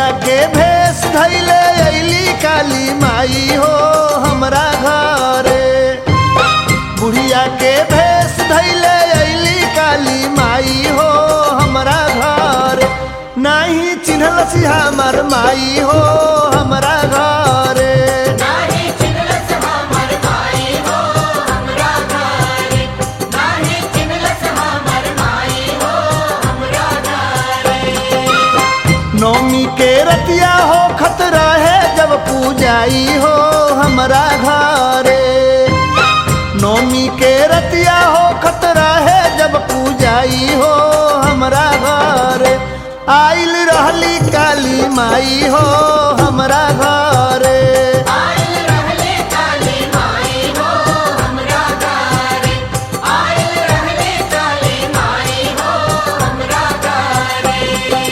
बुढ़िया के भेष धैले अली काली माई हो हमरा घरे बुढ़िया के भेष धैले अली काली माई हो हमरा घर नाही चिन्हल सी हमर माई हो हमरा घरे नाही चिनलस हमर माई हो हमरा घरे नाही चिनलस हमर माई हो हमरा घरे नौमी के रतिया हो खतरा है जब पूजाई हो हमरा घरे नौमी के रतिया हो खतरा है जब पूजाई हो हमरा घरे आइल रहली काली माई हो हमरा घरे आइल रहले काली माई हो हमरा घरे आइल रहले काली माई हो हमरा घरे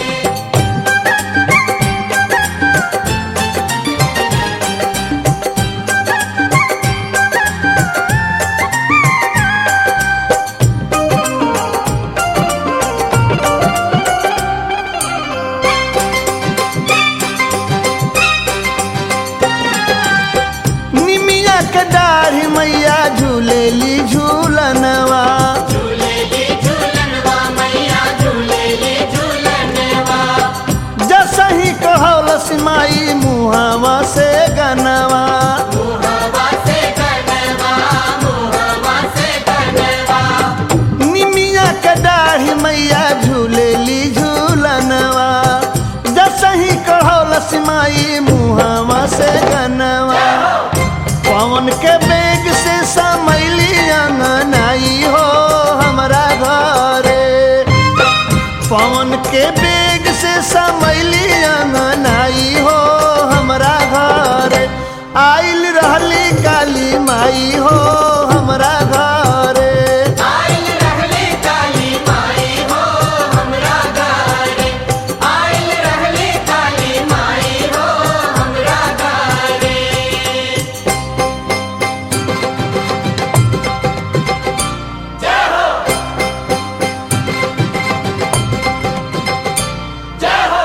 निमिया के दाढ़ी मैया झूलेली झूलनवा झूलेली झूलनवा मैया झूलेली झूलनवा जसही कहलस माई मुहावा से गनवा मुहवा से गनवा मुहवा से गनवा निमिया के दाढ़ी मैया झूलेली झूलनवा जसही कहलस माई मुहावा से गनवा पवन के बेग से समैली अंगनाई हो हमरा घरे पवन के बेग से समैली अंगनाई हो हमरा घरे आइल रहली काली माई हो हमरा घरे आइल रहले काली माई हो हमरा घरे आइल रहले काली माई हो हमरा घरे जय हो जय हो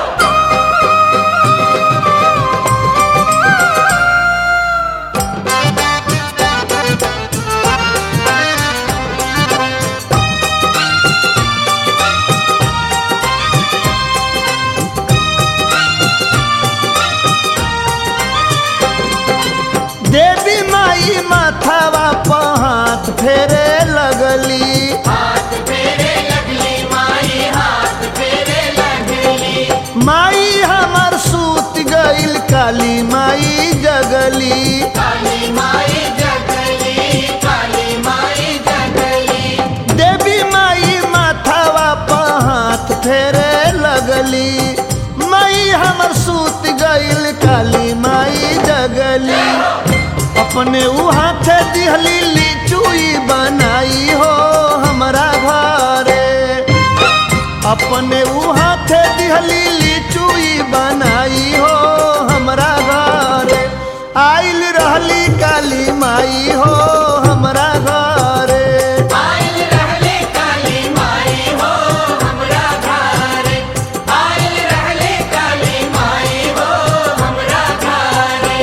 देवी माई माथावा पर हाथ फेरे लगली हाथ फेरे लगली माई हाथ फेरे लगली माई हमर सूत गईल काली माई जगली काली माई जगली काली माई जगली देवी माई माथावा पर हाथ फेरे लगली माई हमर सूत गईल काली माई जगली अपने ऊ हाथे दिहली लिचुई बनाई हो हमरा घरे अपने ऊ हाथे दिहली लिचुई बनाई हो हमरा घरे आइल रहली काली माई हो हमरा घरे आइल रहले काली माई हो हमरा घरे आइल रहले काली माई हो हमरा घरे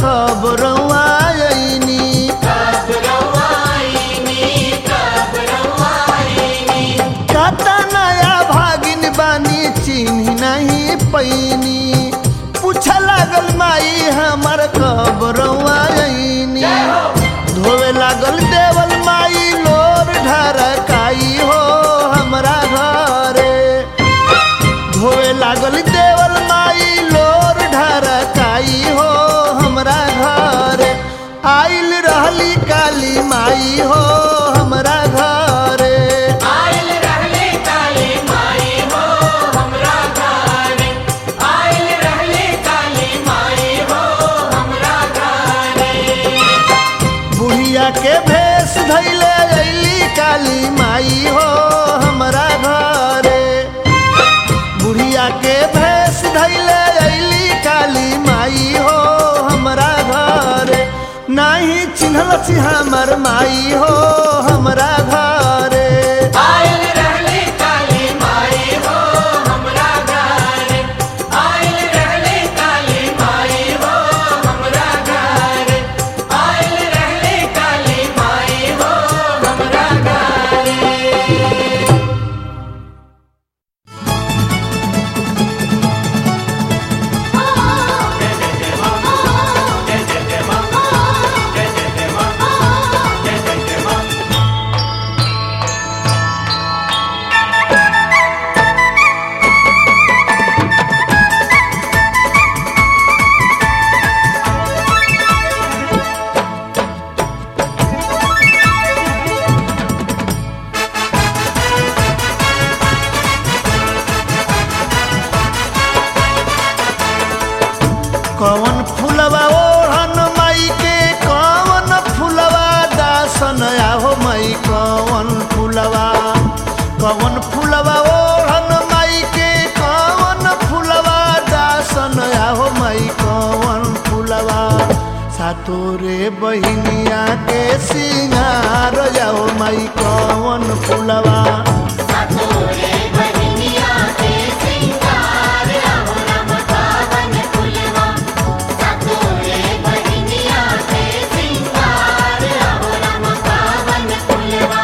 कब रउआ अइनी कब रवाईनी कब रवाईनी काता नया भागिन बानी चिन्ह नहीं पैनी पूछ लागल माई हमर कब रउआ अइनी धोवे लागल देवल माई लोर ढरकाई हो हमरा घरे धोवे लागल देवल माई लोर ढरकाई हो हमरा घरे आइल रहली काली माई हो हमरा घरे आइल रहले काली माई हो हमरा घरे आइल रहले काली माई हो हमरा घरे बुढ़िया के भेष धैले अइली काली माई हो हमरा घरे बुढ़िया के भेष धैले अइली काली माई हो हमरा घरे नाही चिन्हलसी हमर माई हो हमरा घरे आइल रहले काली माई हो हमरा घरे आइल रहले काली माई हो हमरा घरे आइल रहले काली माई हो हमरा घरे कवन फुलवा ओढ़न माई के कवन फुलवा दासन आहो माई कवन फुलवा कवन फुलवा ओढ़न माई के कवन फुलवा दासन आहो माई कवन फुलवा सातोरे बहिनिया के सिंगार जाओ माई कवन फुलवा सतोरे बहिनिया के सिंगार आहो राम पावन फुलवा सतोरे बहिनिया के सिंगार आहो राम पावन फुलवा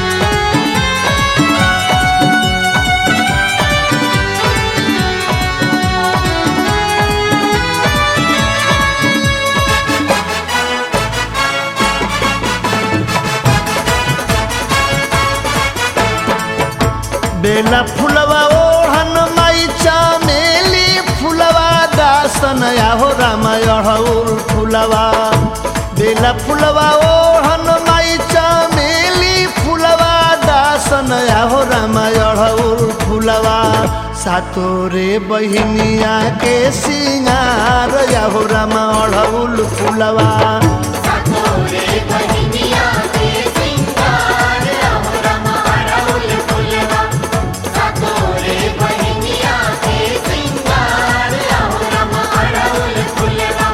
बेला फुलवा ओढ़न माई चमेली फुलवा दासन आहो राम अढ़ौल फुलवा बेला फुलवा ओढ़न माई चमेली फुलवा दासन आहो राम अढ़ौल फुलवा सातोरे बहिनिया के सिंगार आहो राम अढ़ौल फुलवा सतोरे बहिनिया के सिंगार आहो राम अड़हुल फुलवा सतोरे बहिनिया के सिंगार आहो राम अड़हुल फुलवा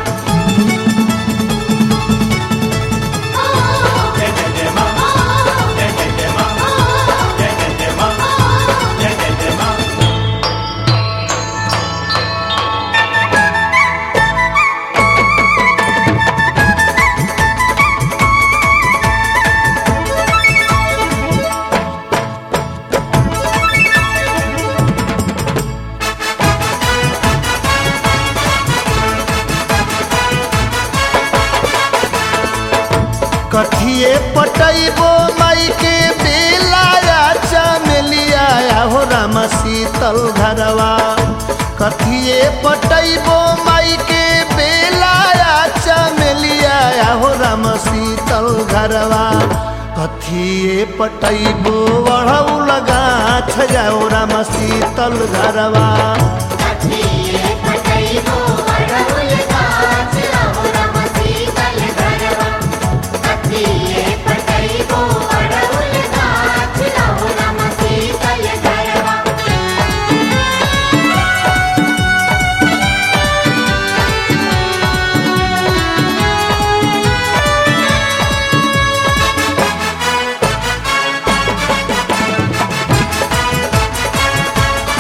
कथिए पटैबो माई के बेलाया चमेलिया हो राम शीतल घरवा कथिए पटैबो माई के बेलाया चमेलिया हो राम शीतल घरवा कथिए पटैबो अढ़ऊ लगा छजाओ राम शीतल घरवा कथिए पटैबो अड़हुल गाछ आहो राम शीतल घरवा कथिए पटैबो अड़हुल गाछ आहो राम शीतल घरवा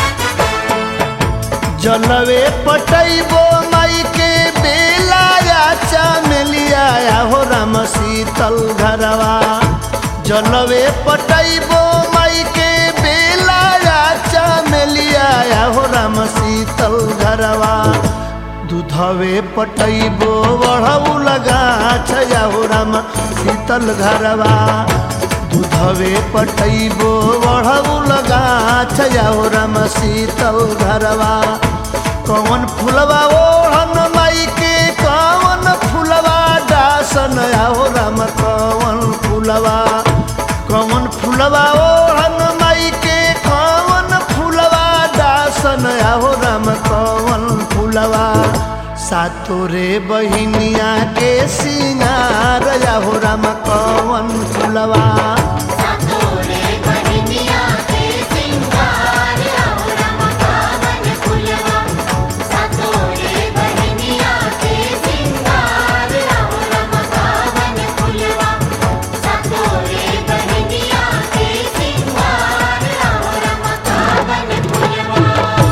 जलवे पटैबो माई के बेलाया चमेलिया हो राम शीतल घरवा जलवे पटैबो माई के बेला चमेलिया हो राम शीतल घरवा दूधवे पटैबो बढ़ऊ लगा छया हो राम शीतल घरवा दूधवे पटैबो बढ़ऊ लगा छया हो राम शीतल घरवा कौन फुलवा ओढ़न माई के कौन फुलवा दासन हो राम कौन फुलवा कौन फुलवा ओढ़न माई के कौन फुलवा दासन हो राम कौन फुलवा सातोरे बहिनिया के सिंगार हो राम कौन फुलवा सातोरे बहिनिया के सिंगार आओ रमकावन फुलवा सातोरे बहिनिया के सिंगार आओ रमकावन फुलवा सातोरे बहिनिया के सिंगार आओ रमकावन फुलवा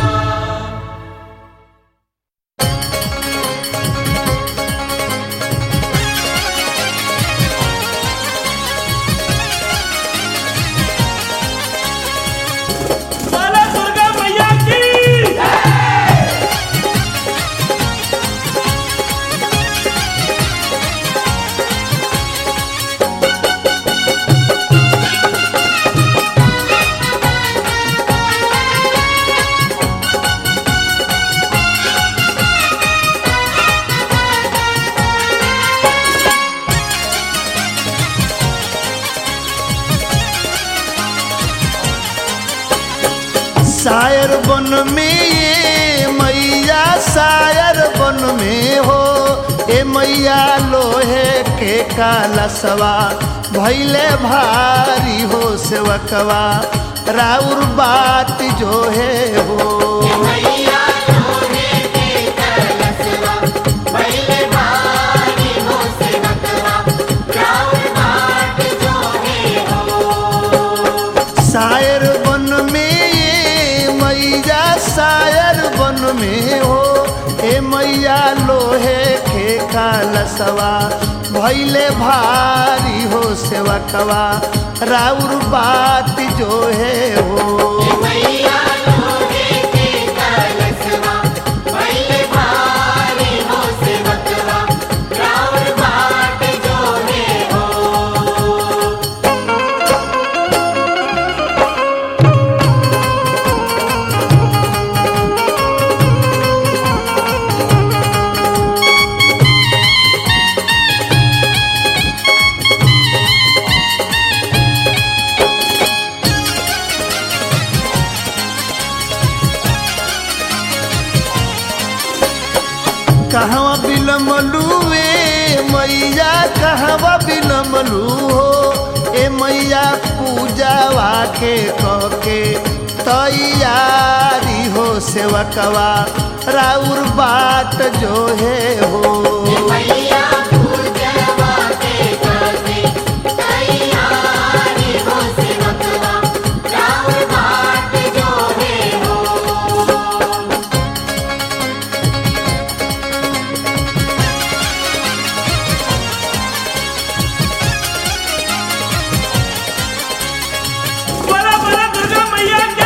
बोला दुर्गा मैया की शायर बन में ये मैया शायर बन में हो ए मैया लोहे के कालसवा भैले भारी हो सेवकवा राउर बात जो है हो मैया लोहे के कलसवा पहले भारी हो सेवकवा राउर बाट जो है हो शायर बन में ये मैया शायर बन में हो ए मैया लोहे के कालसवा भैले भारी हो सेवकवा राउर बात जो है हो मैया लोहे के कलसवा पहले भारी हो सेवकवा राउर बाट जो है हो कहवा बिलमलू ए मैया कहवा बिलमलू हो ए मैया पूजावा के कह के तैयारी हो सेवकवा राउर बात जो है हो मैया पूजवा के करते तैयारी हो सेवकवा राउर बाट जो है हो बोला बोला दुर्गा मैया की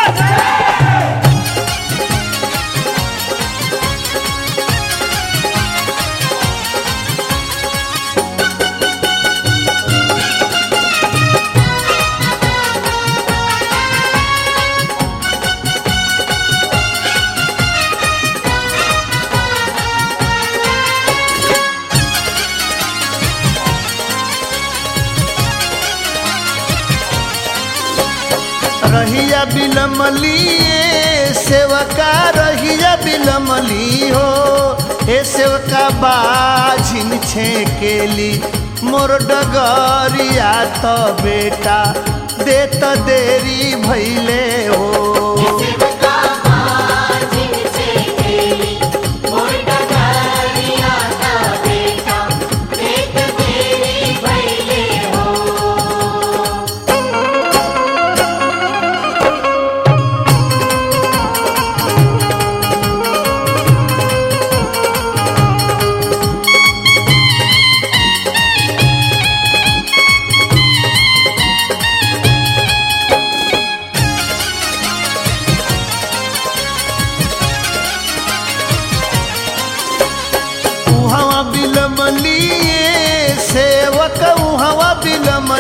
रहिया बिलमली ए सेवका रहिया बिलमली हो ए सेवका बाझिन छेकेली मोर डगरिया त बेटा देत देरी भैले हो सेवका बाजिन छे केली मोर डगरिया का बेटा देख तेरी भैले हो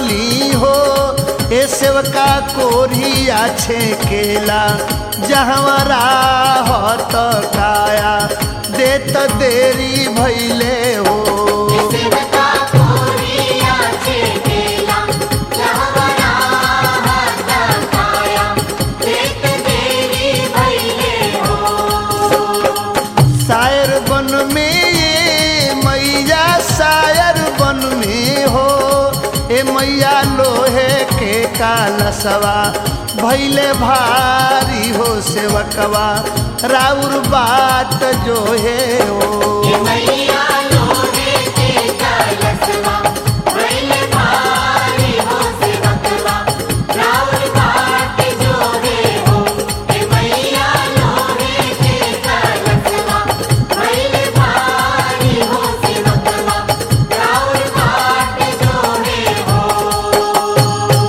बनली हो ए सेवका कोरिया छे केला जहवरा हत काया देत देरी भैले हो सेवका कोरिया छे केला जहवरा हाथ काया देख देरी भइले हो शायर बन में ये मैया शायर बन में हो ए मैया लोहे के कालसवा भैले भारी हो सेवकवा राउर बात जो है ये ओ मैया लोहे के कलसवा भइले भारी हो सेवकवा राउर बाट जोरे हो ये मैया लोहे के कलसवा भइले भारी हो सेवकवा राउर बाट जोरे हो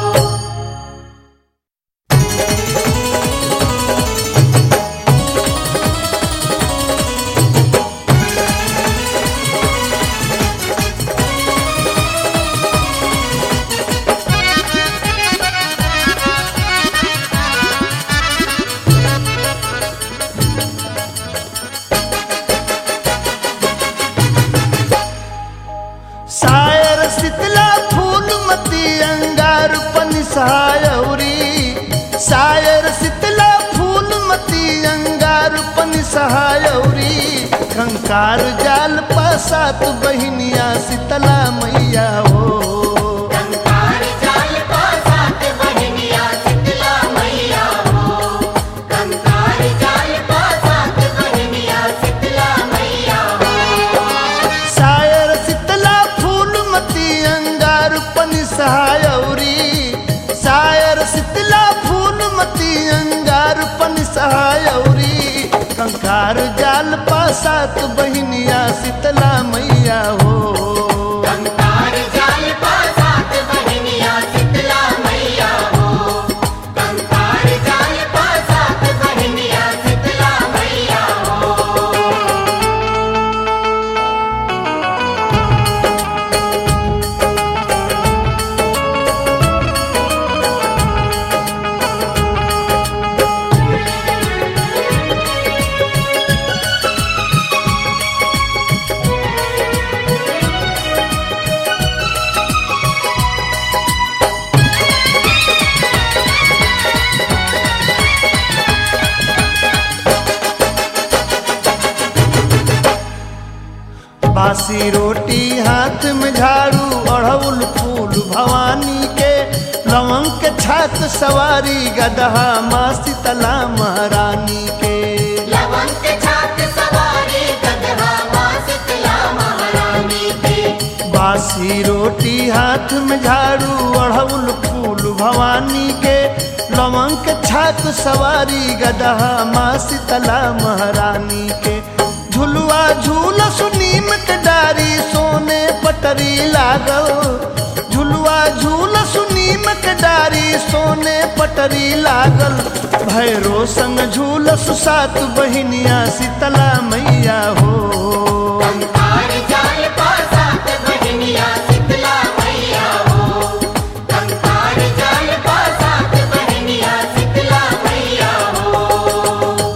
शायर शीतला फूलमती अंगार पनिसहायौरी शायर शीतला फूलमती अंगार पनिसहायौरी कंकार जाल पासात बहिनिया शीतला मैया हो कंकार जाल पासात बहनिया शीतला मैया हो कंकार जाल पासात बहनिया शीतला मैया हो शायर शीतला फूलमती अंगार पनिसहायौरी शायर शीतला फूलमती अंगार पनिसहायौरी कंकार जाल पासात बहिनिया शीतला मैया हो कंकार जाल पासात बहनिया शीतला मैया हो कंकार जाल पासात बहनिया शीतला मैया हो बासी रोटी हाथ में झाड़ू अड़हुल फूल भवानी के लवंग के छात सवारी गदहा माँ शीतला महारानी के लवंग के छात सवारी गदहा माँ शीतला महारानी के बासी रोटी हाथ में झाड़ू अड़हुल फूल भवानी के लवंग के छात सवारी गदहा माँ शीतला महारानी के झुलुआ झूल सुनीम के डारी सोने पटरी लागल झुलुआ झूल सुनीम के डारी सोने पटरी लागल भैरो संग झूल सुसात बहिनिया शीतला मैया हो कंकार जाल पासात बहनिया शीतला मैया हो कंकार जाल पासात बहनिया शीतला मैया हो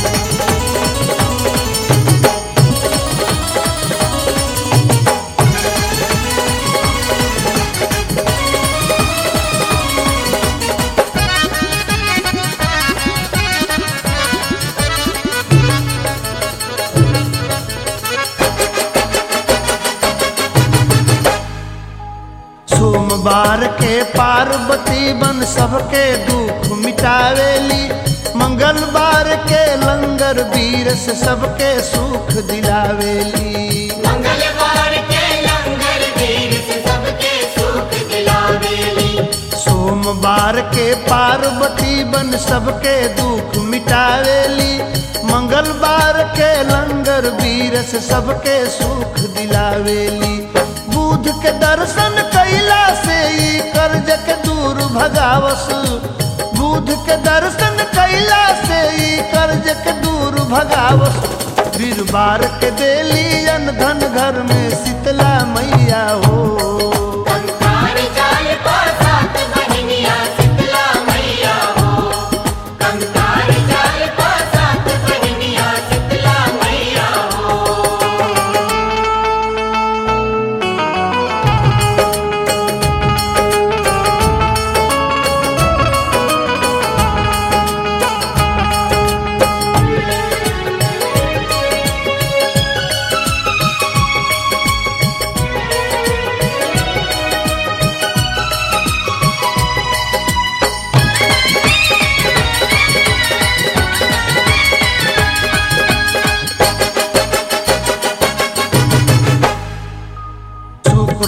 सोमवार के पार्वती बन सबके दुख मिटावेली मंगलवार के लंगर वीर से सबके सुख दिलावेली मंगलवार के लंगर वीर से सबके सुख दिलावेली सोमवार के पार्वती बन सबके दुख मिटावेली मंगलवार के लंगर वीर से सबके सुख दिलावेली बुध के दर्शन कैला से ई कर्ज के दूर भगावस बुध के दर्शन कैला से ई कर्ज के दूर भगावस वीरवार के देली अन धन घर में शीतला मैया हो कंकार जाल पा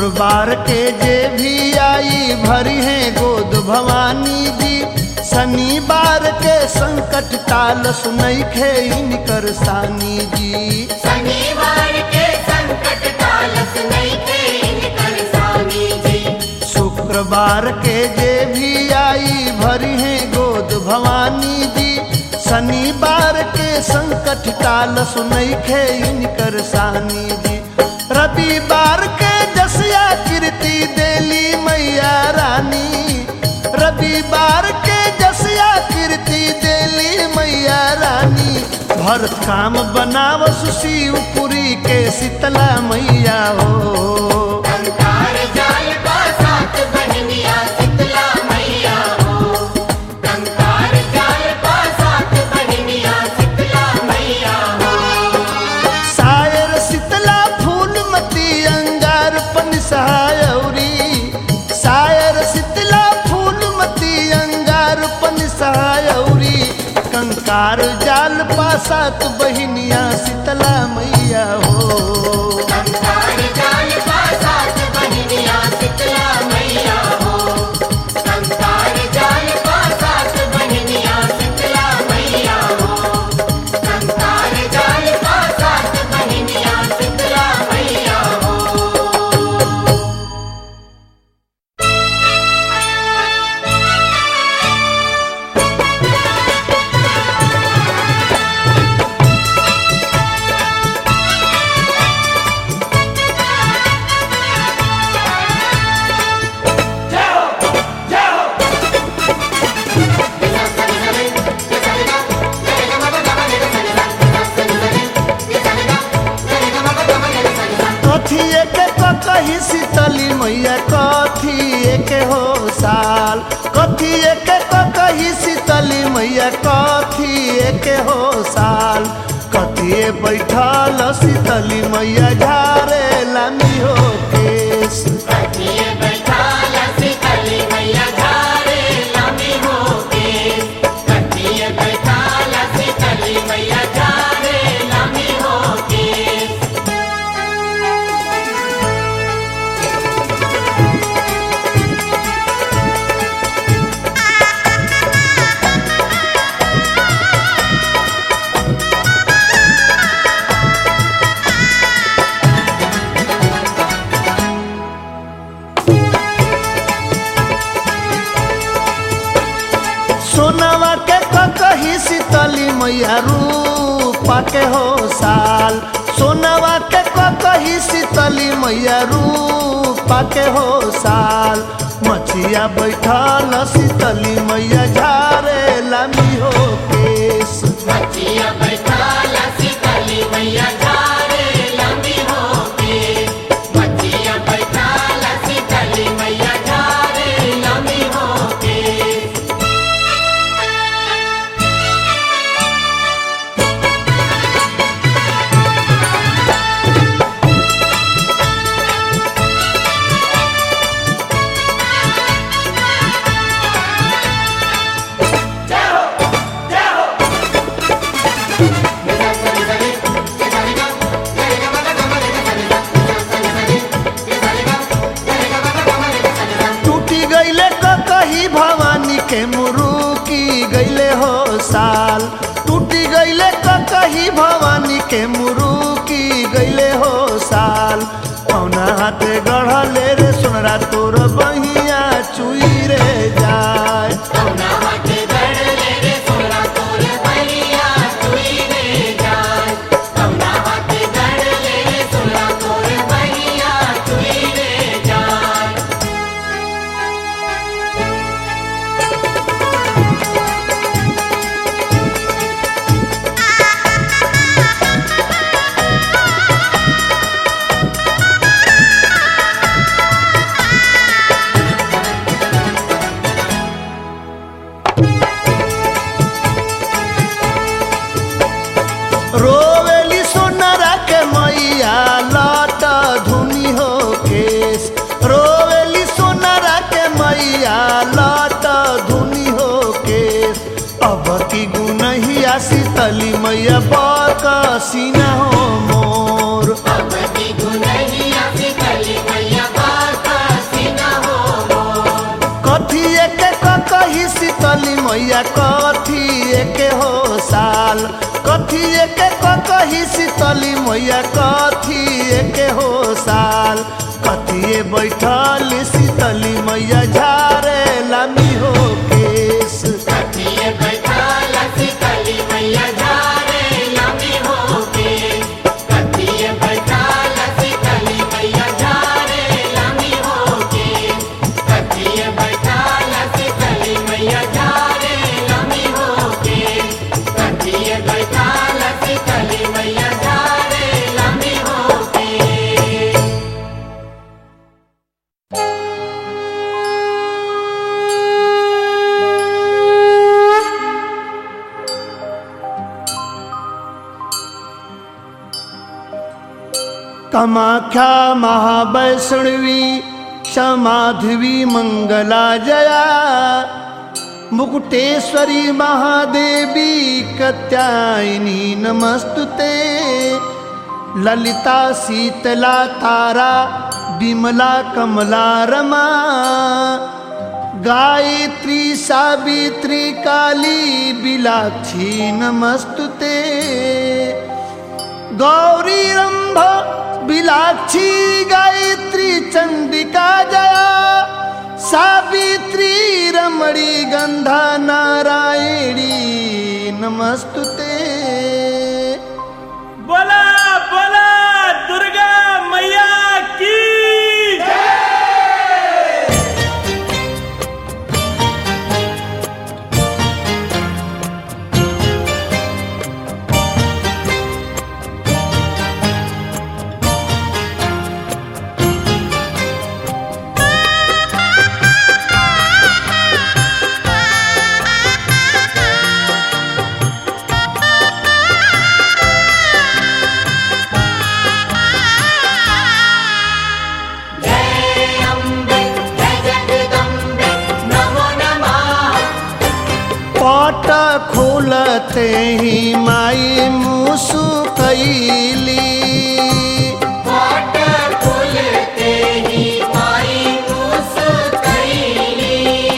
शुक्रवार के जे भी आई भरी है गोद भवानी जी शनिवार के संकट काल सुनई खे इनकर सानी जी शनिवार के संकट कालस नहीं थे इनकर स्वामी जी शुक्रवार के जे भी आई भरी है गोद भवानी जी शनिवार के संकट काल सुनई खे इनकर सानी जी रविवार के जसिया कीर्ति देली मैया रानी रविवार के जसिया कीर्ति देली मैया रानी भरत काम बनाव शिवपुरी के शीतला मैया हो कंकार जाल का साथ बहनिया शीतला मैया हो कंकार जाल का साथ बहनिया शीतला मैया हो सायर शीतला फूलमती अंगार पन सहायौरी सायर शीतला फूलमती अंगार पन सहायौरी कंकार जाल पासात बहिनिया शीतला मैया हो कंकार जाल का साथ बहनिया शीतला मैया हो कंकार जाल का साथ बहनिया शीतला मैया हो कंकार जाल का साथ बहनिया शीतला मैया हो कथिए के कही शीतली मैया कथिए के हो साल कथिए के कही शीतली मैया कथिए के हो साल कथिए बैठल शीतली मैया झारे लामी हो केस कथिए बैठाला शीतली मैया झारे लामी हो केस कथिए बैठाला शीतली मैया झारे लामी हो केस सोनावा के कही शीतली मैया रूपा के हो साल सोनावा के कही शीतली मैया रूपा के हो साल मछिया बैठल शीतली मैया झारे लामी हो केस कथिए बैठाला शीतली मैया झारे लामी हो केस कथिए बैठाला शीतली मैया झारे लामी हो केस टूटी गईले कही भवानी के मुरुकी गईले हो साल टूटी गईले कही भवानी के मुरुकी गईले हो साल कौना हाथे गढ़ले रे सुनरा तोर बहिया चुई रे जाए कौना हाथे गड़ले रे सोना तोर बलिया चुई रे जाय कौना हाथे गड़ले रे सोना तोर बलिया चुई रे जाय रोवेली सोनरा के मैया लट धुनी हो केस रोवेली सोनरा के मैया लट धुनी हो केस अब की गुनहिया शीतली मैया बकसीना हो मोर अब की गुनहिया शीतली मैया मैया कथी के हो साल कथी के कही शीतली मैया कथी के हो साल कथिए बैठल शीतली मैया झारे लामी हो केस कथिए बैठाल शीतली मैया झारे लंबी होके कथिए बैठाल शीतली मैया झारे लंबी होके कथिए बैठाल शीतली मैया झारे लंबी होके कथिए बैठाल शीतली मैया झारे लंबी होके कामाख्या महावैष्णवी समाधवी मंगला जया मुकुटेश्वरी महादेवी कत्यायनी नमस्तुते ललिता शीतला तारा विमला कमला रमा गायत्री सावित्री काली बिलाक्षी नमस्तुते गौरी रंभ बिलाक्षी गायत्री चंडिका जया सावित्री रमणी गंधा नारायणी नमस्तुते बोला बोला दुर्गा मैया की जय अम्बे जय जगदम्बे नमो नमः पट खोलते ही माई मुसु कैली पाट खुलते ही माई मुस्कैली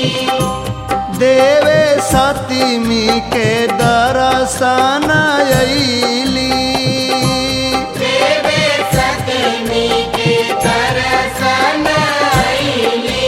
देवे सतीमी के दर्शन अइली देवे सतमी के दर्शन आईली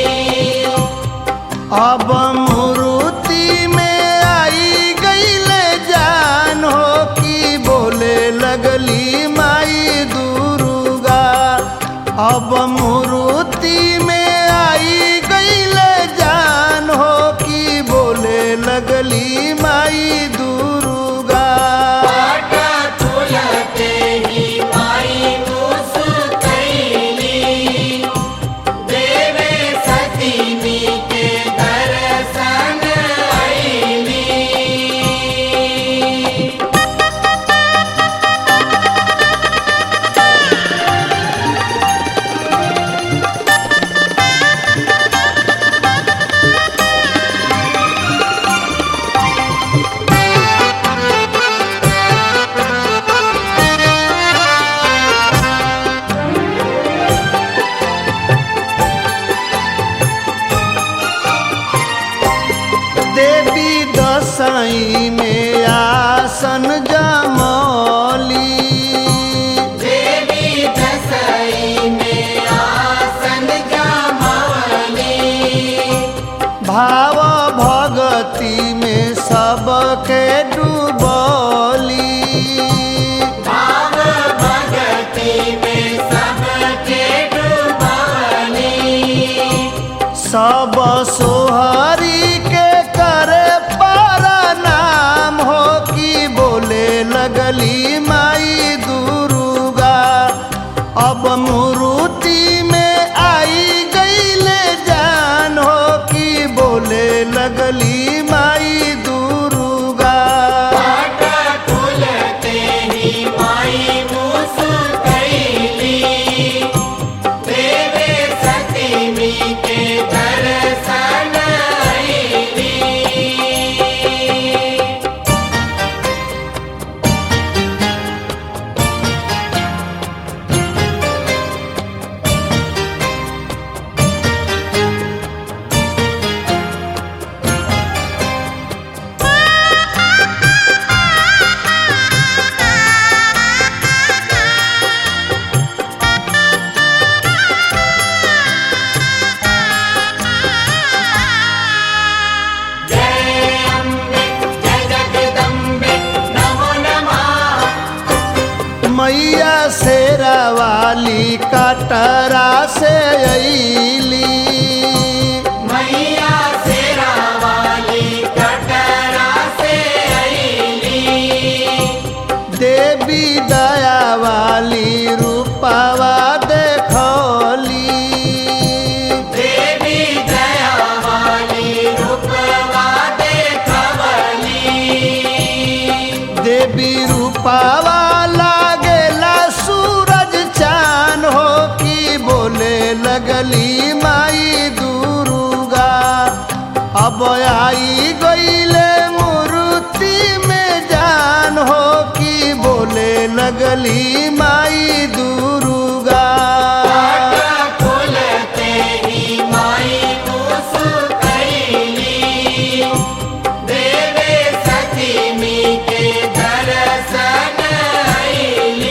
अब मूर्ति में आई गईल जान हो कि बोले लगली माई दुर्गा अब मूर्ति में आई गईल जान हो कि बोले लगली माई दुर्गा पाट खुलते ही माई मुस्कैली देवे सतमी के दर्शन आईली देवी दसाई में आसन जमौली देवी दसई में आसन जमावली भाव भगति में सबके डूबली भाव भगति में सबके डुबावली सब सोहरी के करे पर नाम हो कि बोले लगली माई दुर्गा अब मूर्ति में आई गईले जान हो कि बोले लगली माई दुर्गा पाट खुलते ही माई मुस्कैली देवे सतमी के दर्शन आईली मैया शेरा वाली कटरा से अली मैया शेरा वाली कटरा से अइली देवी दया वाली रूपावा देखली देवी दया वाली रूपवा देखवली देवी रूपावा लागेला सूरज चान हो की बोले लगली माई दुर्गा अब आई गईले मूर्ति में जान हो की बोले लगली माई दुर्गा खुलते ही माई मुस्कैली देवे सतीमी के दर्शन अइली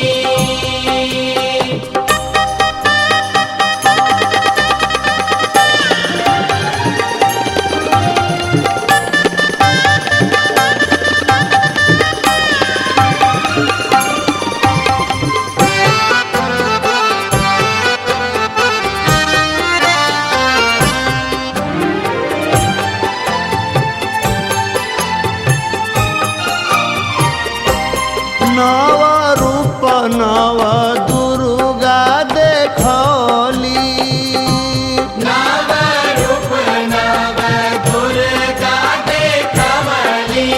नव रूप नव दुर्गा देखली नव रूप नव दुर्गा देखवली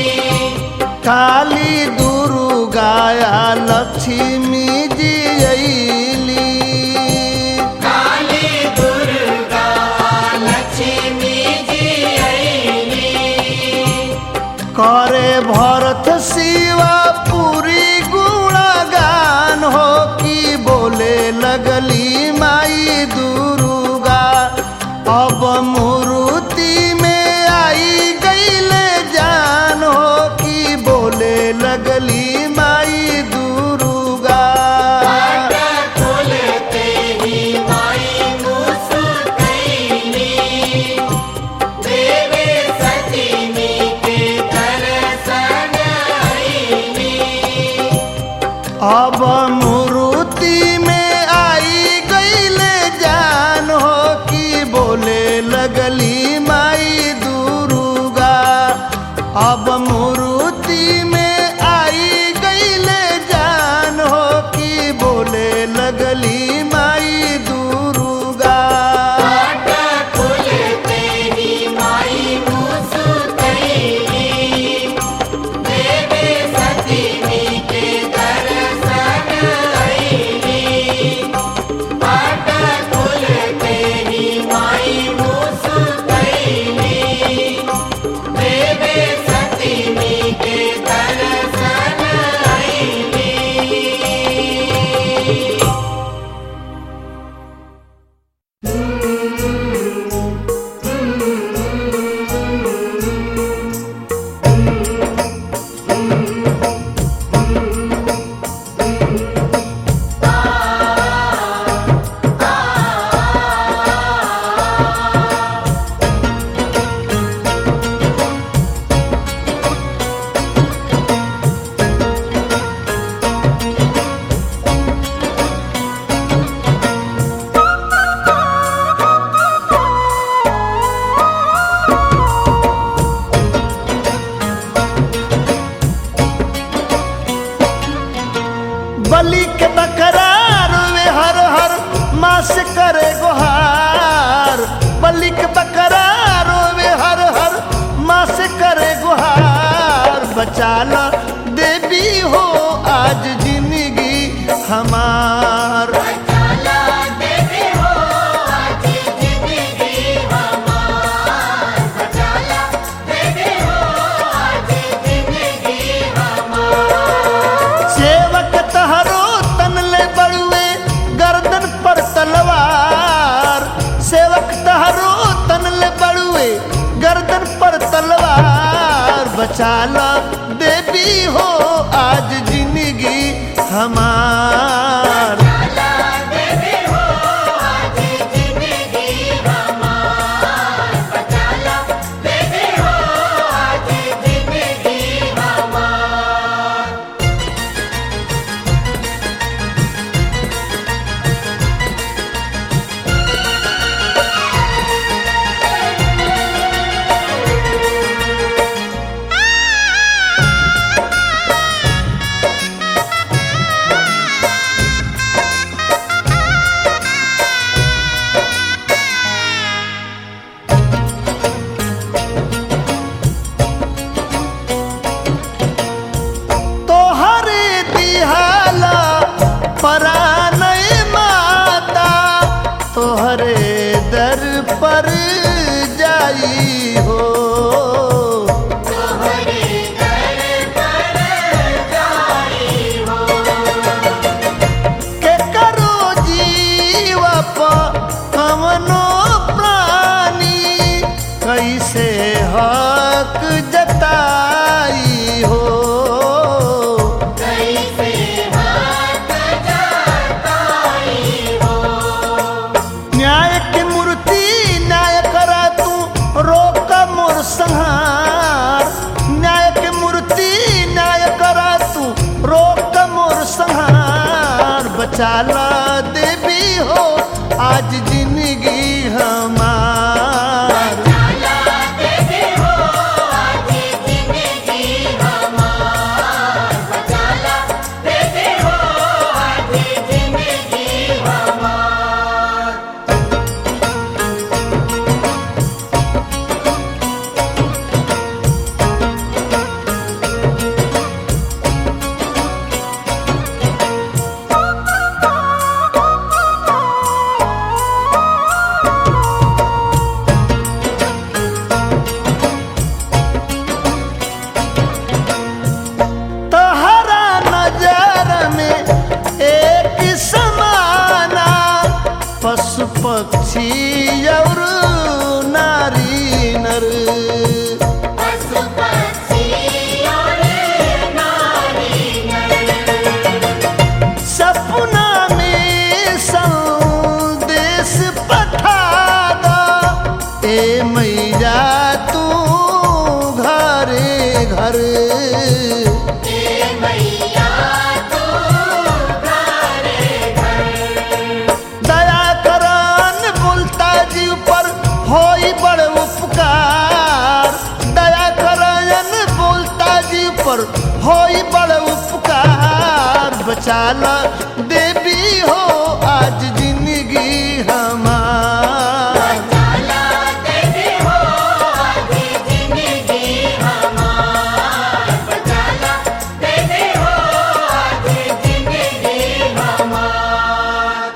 काली दुर्गाया लक्ष्मी जी अली काली दुर्गा लक्ष्मी जी अइली करे भरत शिवा पूरी गुणगान हो की बोले लगली माई दुर्गा अब मूर्ति में आई गईले जान हो की बोले लगली माई दुर्गा खुलते ही माई मुस्कैली देवे सतीमी के दर्शन अइली अब मूर्ति में आई गईले जान हो की बोले लगली माई दुर्गा अब मूर्ति में आई गईले जान हो की बोले लगली माई दुर्गा खुलते ही माई मुस्कैली देवे सतीमी के दर्शन अइली पाट खुलते ही माई मुस्कैली देवे सतीमी के दर्शन अइली बलि के बकरार वे हर हर मास करे गुहार बलि के बकरार वे हर हर मास करे गुहार बचाला देवी हो आज जिंदगी हमार चला देवी हो आज जिंदगी हमार चला देवी हो आज जिंदगी हमार सेवक तहरो तन ले बड़ुए गर्दन पर तलवार सेवक तहरो तन ले बड़ुए गर्दन पर तलवार बचाला देवी हो आज जिंदगी हमार चला देवी हो आज जिंदगी हमार चला देवी हो आज जिंदगी हमार बचा ला देवी हो आज जिंदगी हमार जाला देवी हो आज जिंदगी हमार बचाला देवी हो आज जिंदगी हमार तहरा नजर में एक समाना पशु पक्षी और नारी नर पशु पक्षी और नारी नर सपना में संदेश पठा दो ए मैया तू घरे घर ए मैया तू घरे घर दया करन बोलता जीव पर होई बड़ उपकार दया करन बोलता जीव पर होई बड़ उपकार बचा ला देवी हो आज जिंदगी हमार जाला देवी हो आज जिंदगी हमार बचाला देवी हो आज जिंदगी हमार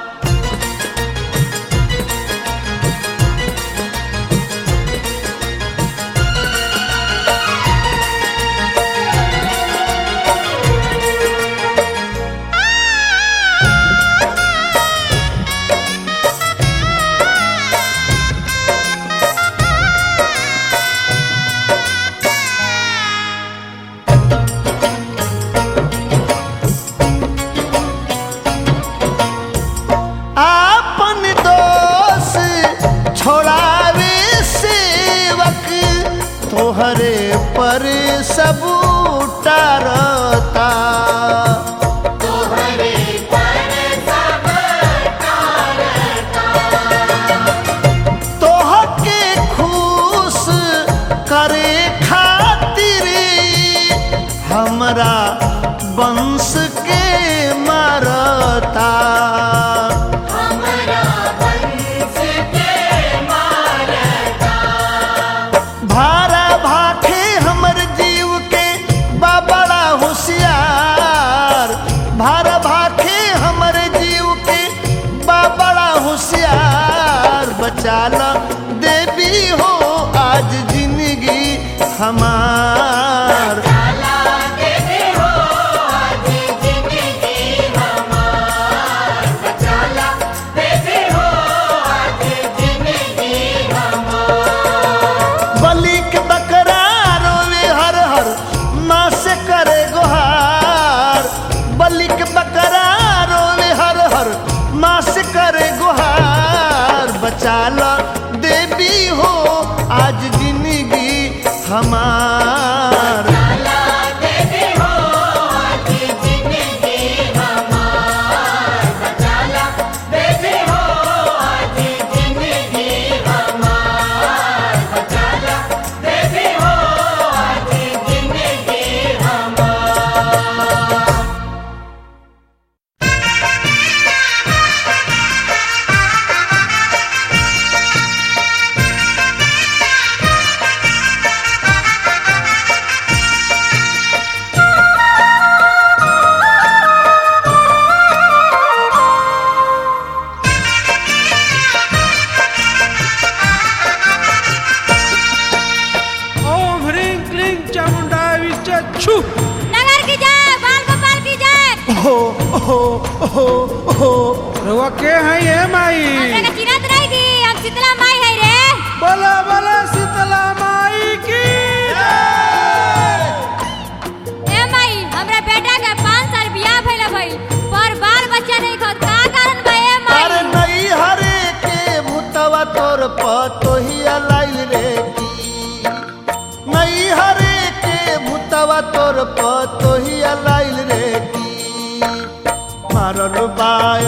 आपन दोष छोड़ावे सेवक तोहरे पर सब उतारता तोहरे पर सब तोहके खुश करे खातिर हमरा वंश के मारता हमरा वंश के मारता भारा भाखे हमर जीव के बड़ा होशियार भारा भाखे हमर जीव के बड़ा होशियार बचा ला देवी हो आज जिंदगी हमार जाला देवी हो आज जिंदगी हमार बचाला देवी हो आज जिंदगी हमार बलि के बकरा रोवे हर हर माँ से करे गुहार बलि के बकरा रोवे हर हर माँ से करे गुहार बचा ला देवी हो आज जिंदगी हमार जाला देवी हो आज जिंदगी हमार बचाला देवी हो आज जिंदगी हमार बचाला देवी हो आज जिंदगी हमार ओम ह्रीं क्लीं चामुंडाय छु नगर की जय बाल गोपाल की जय हो हो हो हो रउआ के है ये माई हमरे के चिन्हत रहेगी हम शीतला माई है रे बोला बोला शीतला माई की ए माई हमरा बेटा के पाँच साल बियाह भइल भइल पर बाल बच्चा नहीं खत का कारण बा ए अरे माई नहीं हरे के भूतवा तोर पतोहिया लाइल रे की नहीं हरे के भूतवा तोर पतोहिया लाइल रे की मारल बा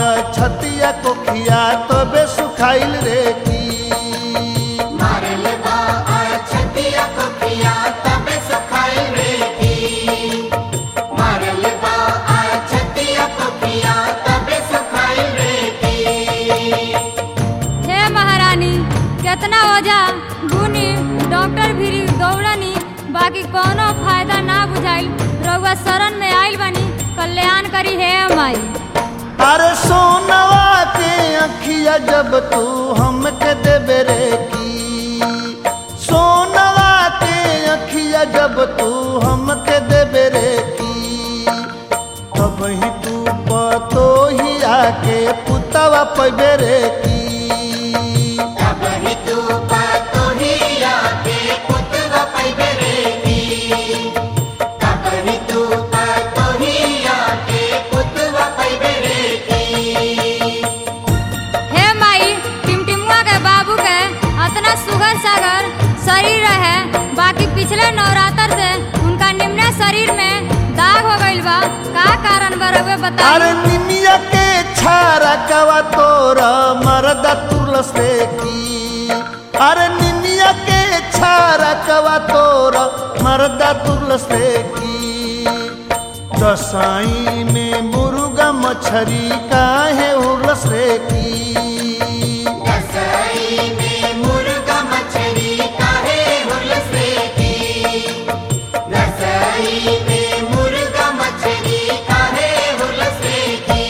कल्याण करी है माई अरे सोनवा के अखिया जब तू हमके देबे रे की सोनवा के अखिया जब तू हमके देबे रे की तब ही तू पतो ही आके पुतवा पैबे रे की तब ही तू पातो ही आके पुतवा पैबरेगी तब ही तू पातो ही आके पुतवा पैबरेगी हे माई टिमटिमुआ के बाबू के अतना सुगर सागर शरीर रहे बाकी पिछले नवरात्र से उनका निम्न शरीर में दाग हो गइल बा का कारण बा रउआ अरे बताई निमिया के छारा कवा तोरा मरदा तुलस रे की अरे निमिया के छारा कवा तोरा मरदा तुलस रे की दसाई में मुर्गा मछरी काहे उलस रे की रसोई में मुर्गा मछली काहे हुलसेगी रसोई में मुर्गा मछली काहे हुलसेगी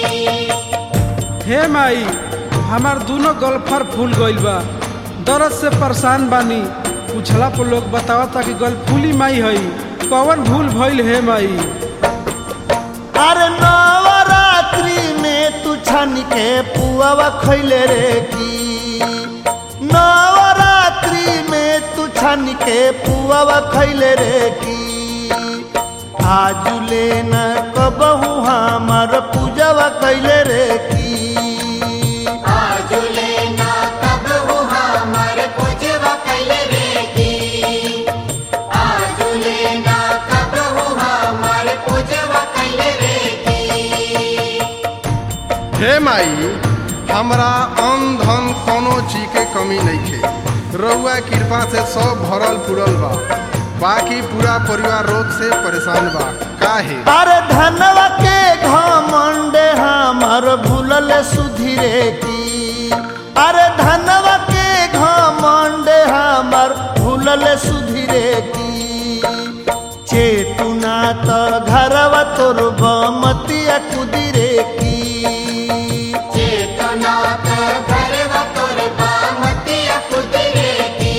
हे माई हमार दोनों गल्फर फूल गइल बा दर्द से परेशान बानी पूछला पर लोग बतावता कि गल फूली माई हई कौन भूल भइल हे माई अरे नवरात्रि में तू छन के पुआवा खैले रे की नवरात्रि में तू छन के पुआवा खैले रे की आज लेना कबहू हमार पूजवा कैले रे की आज लेना तब वो हमार पूजवा कैले रेगी आज लेना तब वो हमार पूजवा कैले रेगी हे माई हमरा अन्न धन कोनो चीज के कमी नइखे रउआ कृपा से सब भरल पुरल बा बाकी पूरा परिवार रोग से परेशान बा काहे अरे धनवा के घमंडे हमार भूलल सुधीरे की अरे धनवा के घमंडे हमार भूलल सुधीरे की चेतुना त घरवा तोर बमतिया कुदिरे की चेतना का घरवा तोर बामतिया कुदरेगी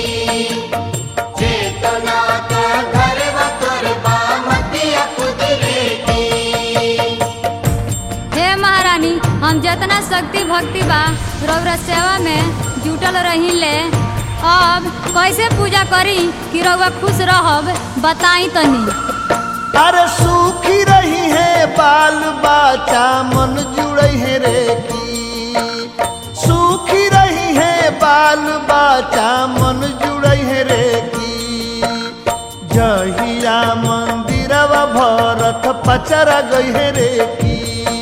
चेतना का घरवा तोर बामतिया कुदरेगी हे महारानी हम जितना शक्ति भक्ति बा रउरा सेवा में जुटल रही ले अब कैसे पूजा करी कि रउआ खुश रहब बताई तनी अरे सूखी रही है बाल बाचा मन जुड़ई है रे की सूखी रही है बाल बाचा मन जुड़ई है रे की जहिया मंदिरवा भरत पचरा गई है रे की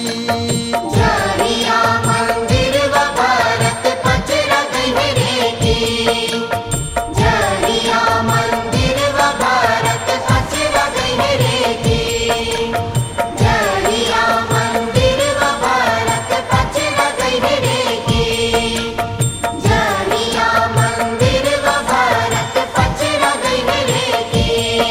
जहिया मंदिर व भारत पचरा गई रेगी जहिया मंदिर व भारत पचरा गई रेगी जहिया मंदिर व भारत पचरा गई रेगी जहिया मंदिर व भारत पचरा गई रेगी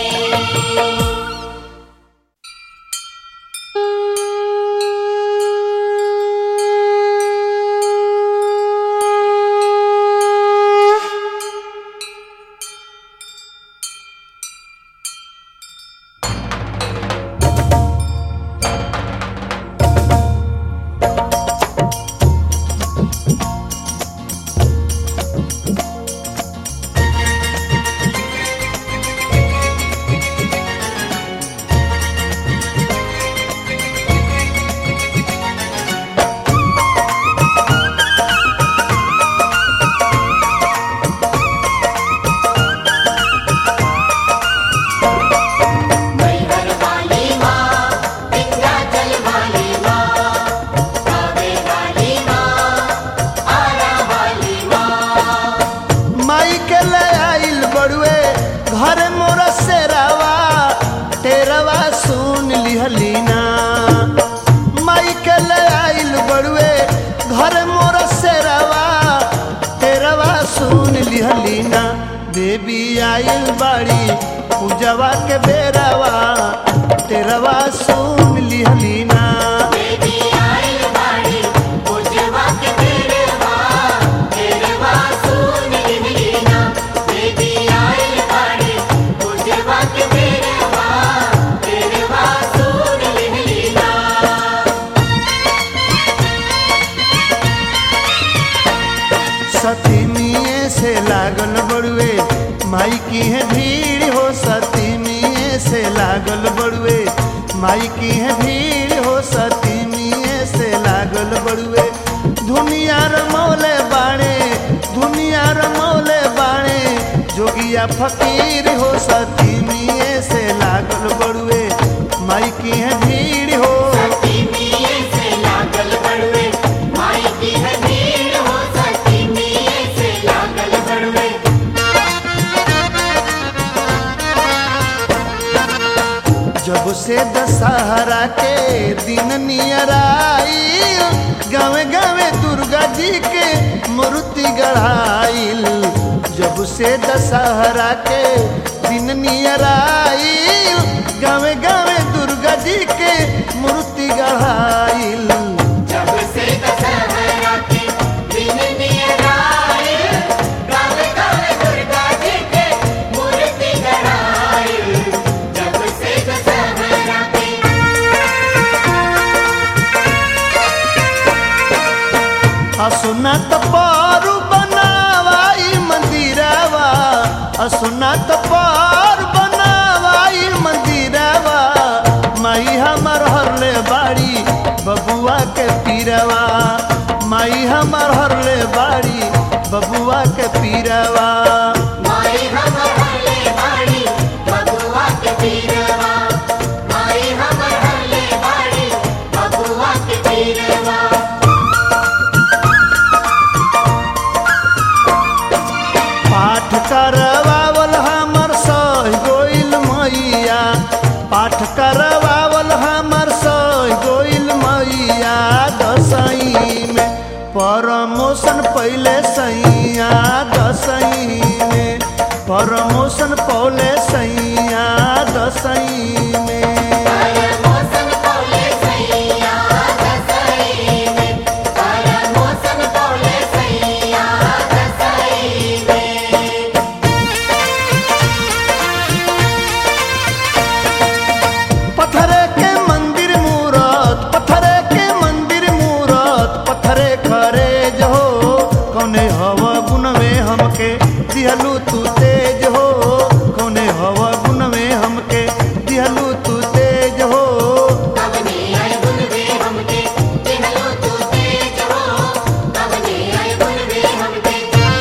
मैहर वाली माँ विंध्याचल वाली माँ कावे वाली माँ आरा वाली माँ माई के ले आइल बड़ुए घर मोर सेरावा तेरवा सुन लिहलीना माई के ले आइल बड़ुए घर मोर सेरावा तेरवा सुन लिहलीना देवी आइल बाड़ी पूजवा के बेरावा तेरवा सुन लिहलीना देवी आइल बाड़ी पूजवा के तेरवा तेरवा सुन लिहलीना देवी आइल बाड़ी पूजवा के तेरवा तेरवा सुन लिहलीना सतीमिए से लागल बड़ुए माई की है भीड़ हो सतीमिए से लागल बड़ुए माई की है भीड़ हो सतीमिए से लागल बड़ुए दुनिया रमौले बाणे दुनिया रमौले बाणे जोगिया फकीर हो सतीमिए से लागल बड़ुए माई की है भीड़ हो सतीमिए से लागल बड़वे माई की है भीड़ हो सतीमिए से लागल बड़वे जब से दशहरा के दिन नियर आइल गावे गावे दुर्गा जी के मूर्ति गढ़ाइल जब से दशहरा के दिन नियर आइल गावे गावे दुर्गा जी के मूर्ति गढ़ाइल जब से दशहरा के दिन नियर आए गावे गावे दुर्गा जी के मूर्ति गढ़ाए जब से दशहरा के असुना त पारू बनावाई मंदिरवा असुना त पार बनावाई मंदिरवा माई हमर हरले बाड़ी बबुआ के पीरवा माई हमर हरले बाड़ी बबुआ के पीरवा माई हमर हरले बाड़ी बबुआ के पीरवा माई हमर हरले बाड़ी बबुआ के पीरवा पाठ करवावल हमर सह गोइल मैया पाठ करवावल हमर सह गोइल मैया दसई में प्रमोशन पहले सैया दसई में प्रमोशन पहले सैया दसई में मौसम कोले सैया दसई में पर मौसम कोले सैया दसई में पत्थरे के मंदिर मूरत पत्थरे के मंदिर मूरत पत्थरे खरे जो कौने हवा गुण में हमके दिहलू तू तेज हो कौने हवा गुण में हमके दिहलू तू तेज हो कवने आए गुण वे हमके दिहलो तू तेज हो कवने आए गुण वे हमके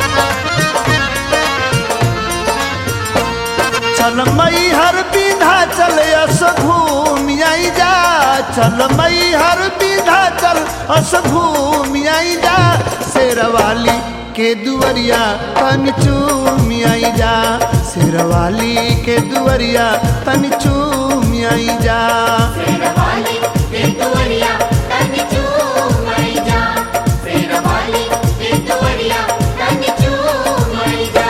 चल मई हर बिंधा चल अस घूम आई जा चल मई हर बिंधा चल अस घूम आई जा शेरवाली के दुवरिया तन चूम आई जा शेरवाली के दुवरिया तन चूम आई जा शेरवाली के दुवरिया तन चूम आई जा शेरवाली के दुवरिया तन चूम आई जा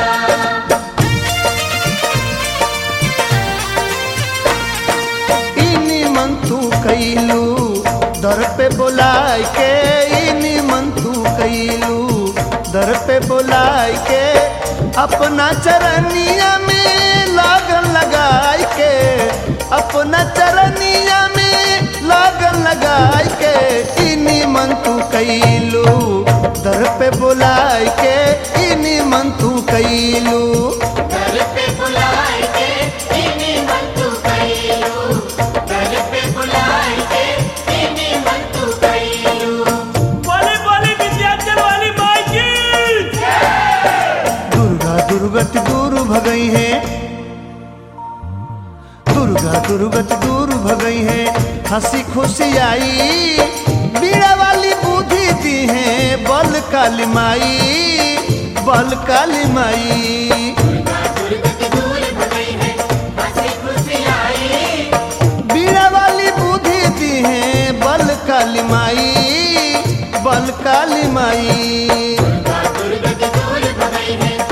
इनी मन तू कैलू दर पे बोलाय के इनी मन तू कैलू दर पे बोलाय के अपना चरनिया में लागन लगाय के अपना चरनिया में लागन लगाय के इनी मन तू कैलू दर पे बोलाय के इनी मन तू कैलू घर पे बुलाए के इन्हीं मन तू कैलू घर पे बुलाए के इन्हीं मन तू कैलू बोली बोली विद्याचल वाली माई की दुर्गा दुर्गत दूर भगई है दुर्गा दुर्गत दूर भगई है हंसी खुशी आई बीड़ा वाली बुद्धि दी है बल काली माई बल काली माई दुर्गत दूर भगई है हंसी खुशी आई बीड़ा वाली बुद्धि दी है बल काली माई बल काली माई दुर्गत दूर भगई है